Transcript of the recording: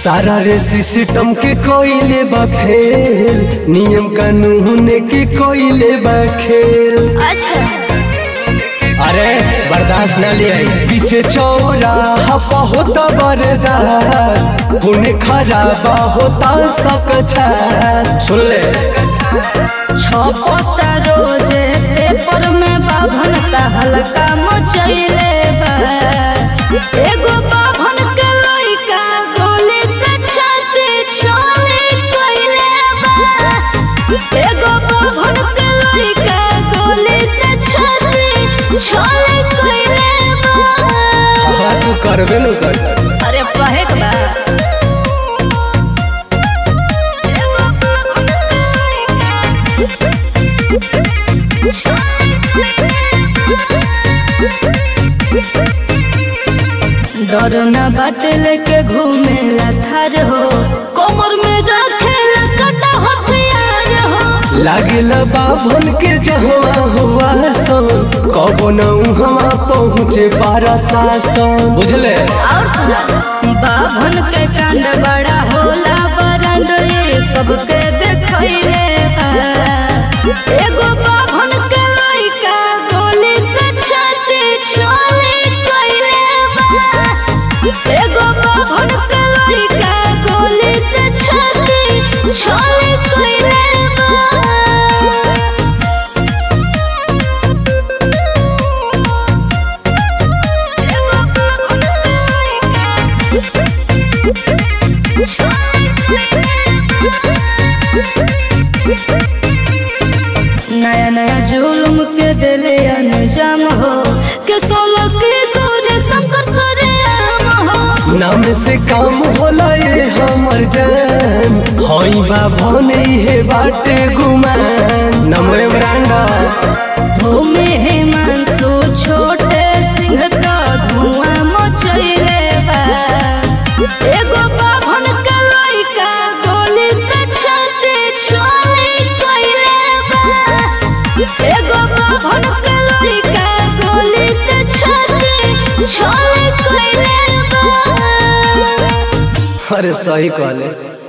सारा रे सिस्टम के कोइले बा फेल नियम कानून के कोइले बा खेल अच्छा अरे बर्दाश्त न ले आई पीछे चौराहा होता बरदार पुण्य खराबा होता सकछा सुन ले छपता रोजे पेपर में बाभन का हल्का मचैले बा एगो बाभन के लइका गोली से छाती छोले कइले बा एगो बाभन के लइका गोली से छाती छोले कइले बा हाँ तू करबे न कर अरे पहे के बा एगो बाभन के लइका डर न बाटे लेके घूमेला थार हो कमर में रखेला कटा हथियार हो लागल बाभन के जहवा हुआ सो कबो न उहवा पहुँचे बारा सासन बुझले और सुना बाभन के कांड बड़ा होला बरंड ये सबके देखैले बा एगो बाभन के लइका गोली से छाती छोले कइले बा एगो बाभन के लइका गोली से छाती छोले कइले बा नया नया जुलुम के दिले अनजाम हो के सोलो के गोरे शंकर सरेआम हो नाम से काम होला ये हमर जान हई बाभन हे बाटे गुमान नमो ब्रांडा भूमि हिमांशु छोटे सिंह का धुआं मचैले बा एगो बाभन के लइका गोली से छाती छोली कइले बा एगो बाभन के लइका गोली से छाती छोली कइले बा अरे सही कहले